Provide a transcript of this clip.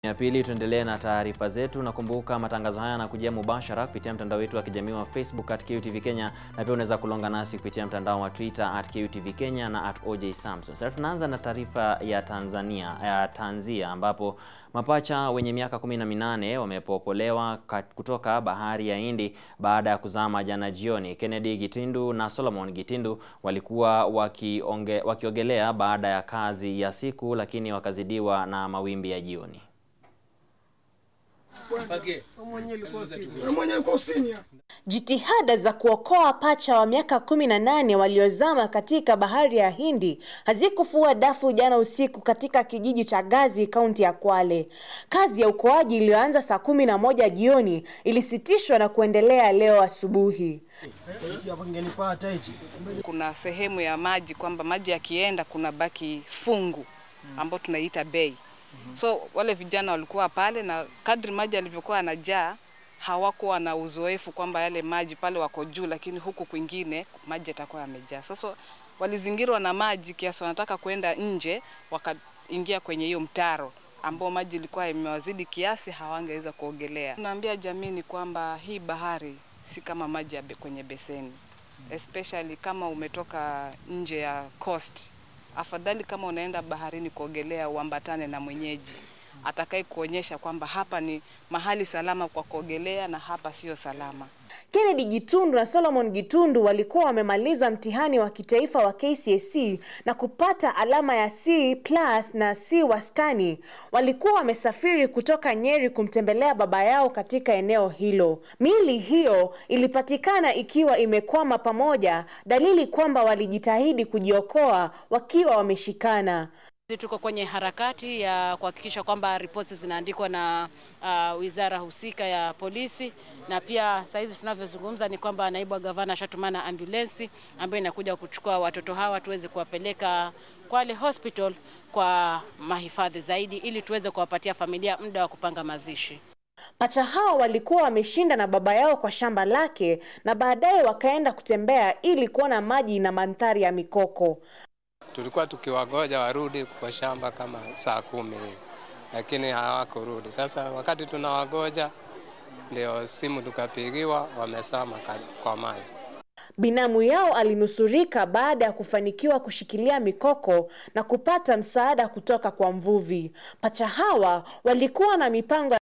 Ya pili, tuendelee na taarifa zetu. Nakumbuka matangazo haya yanakujia mubashara kupitia mtandao wetu wa kijamii wa Facebook at KUTV Kenya, na pia unaweza kulonga nasi kupitia mtandao wa Twitter at KUTV Kenya na at OJ Samson. Sasa tunaanza na taarifa ya Tanzania ya tanzia, ambapo mapacha wenye miaka kumi na minane wamepopolewa kutoka bahari ya Hindi baada ya kuzama jana jioni. Kennedy Gitindu na Solomon Gitindu walikuwa wakionge, wakiogelea baada ya kazi ya siku, lakini wakazidiwa na mawimbi ya jioni. Jitihada za kuokoa pacha wa miaka kumi na nane waliozama katika bahari ya Hindi hazikufua dafu jana usiku katika kijiji cha Gazi, kaunti ya Kwale. Kazi ya uokoaji iliyoanza saa kumi na moja jioni ilisitishwa na kuendelea leo asubuhi. Kuna sehemu ya maji kwamba maji yakienda kuna baki fungu ambao tunaiita bay. So wale vijana walikuwa pale na kadri maji yalivyokuwa yanajaa hawakuwa na uzoefu kwamba yale maji pale wako juu, lakini huku kwingine maji yatakuwa yamejaa. Sasa walizingirwa na maji kiasi wanataka kwenda nje, wakaingia kwenye hiyo mtaro ambao maji ilikuwa imewazidi kiasi, hawangeweza kuogelea. Naambia jamii ni kwamba hii bahari si kama maji ya kwenye beseni, especially kama umetoka nje ya coast afadhali kama unaenda baharini kuogelea uambatane na mwenyeji atakaye kuonyesha kwamba hapa ni mahali salama kwa kuogelea na hapa sio salama. Kennedy Gitundu na Solomon Gitundu walikuwa wamemaliza mtihani wa kitaifa wa KCSE na kupata alama ya C plus na C wastani. Walikuwa wamesafiri kutoka Nyeri kumtembelea baba yao katika eneo hilo. Miili hiyo ilipatikana ikiwa imekwama pamoja, dalili kwamba walijitahidi kujiokoa wakiwa wameshikana. Tuko kwenye harakati ya kuhakikisha kwamba ripoti zinaandikwa na uh, wizara husika ya polisi, na pia saa hizi tunavyozungumza ni kwamba naibu wa gavana ashatumana ambulensi ambayo inakuja kuchukua watoto hawa tuweze kuwapeleka Kwale Hospital kwa mahifadhi zaidi, ili tuweze kuwapatia familia muda wa kupanga mazishi. Pacha hao walikuwa wameshinda na baba yao kwa shamba lake na baadaye wakaenda kutembea ili kuona maji na mandhari ya mikoko. Tulikuwa tukiwagoja warudi kwa shamba kama saa kumi hivi, lakini hawakurudi. Sasa wakati tunawagoja, ndio simu tukapigiwa, wamesama kwa maji. Binamu yao alinusurika baada ya kufanikiwa kushikilia mikoko na kupata msaada kutoka kwa mvuvi. Pacha hawa walikuwa na mipango